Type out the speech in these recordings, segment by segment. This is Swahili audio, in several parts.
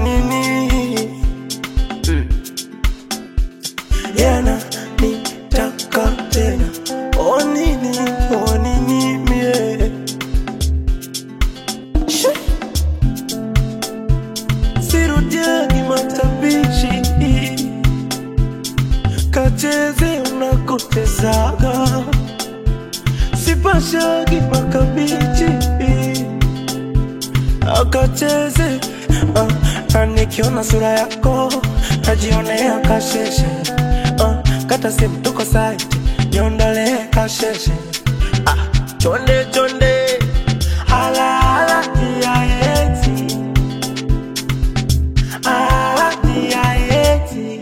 nini yana nitaka tena o nini o nini mie Shoo. sirudiagi matabishi kacheze unakotezaga sipashagi makabichi akacheze uh, na nikiona sura yako najionea kasheshe uh, kata simu tuko site niondolee kasheshe ah, chonde chonde hala hala tiaeti hala tiaeti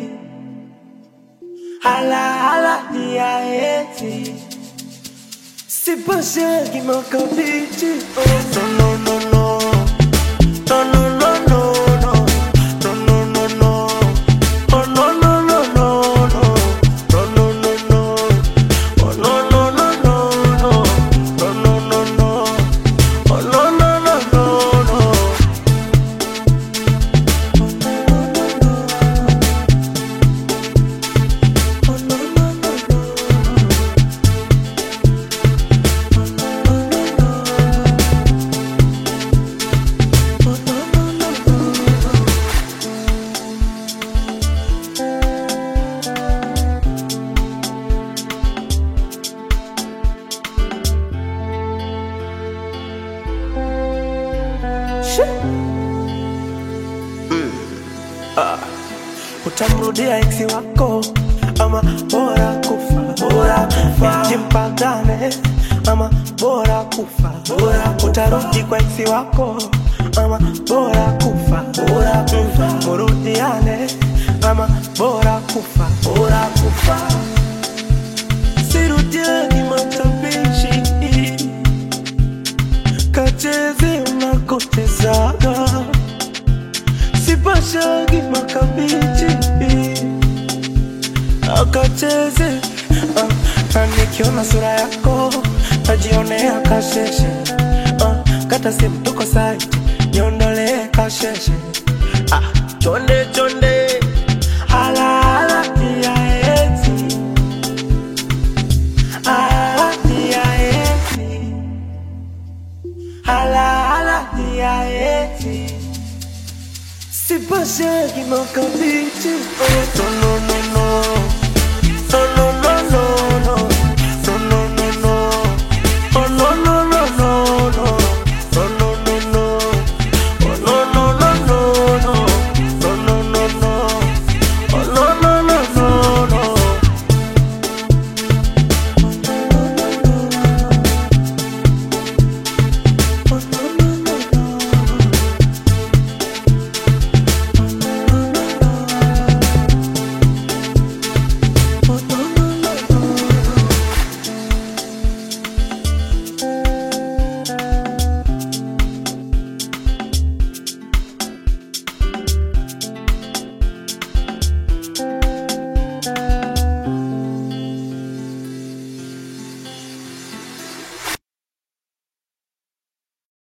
hala hala tiaeti sipashagi makabichi oh, no no no no no no no no no no no no no oh no no no no no no no no no oh no no no no no no no no no oh no no no no no utamrudia eksi wako ama bora kufa bora kufa jimpagane ama bora kufa bora kufa. utarudi kwa eksi wako ama bora kufa bora kufa murudiane ama bora kufa bora kufa sirudiani matabishi kacheze unakotezaga sipashagi makabichi akacheze uh, na nikiona sura yako najionea kasheshe uh, kata simu tuko site niondolee kasheshe ah, chonde chonde hala hala tiaeti hala tiaeti hala hala tiaeti Sipashagi makabichi oh, no no no no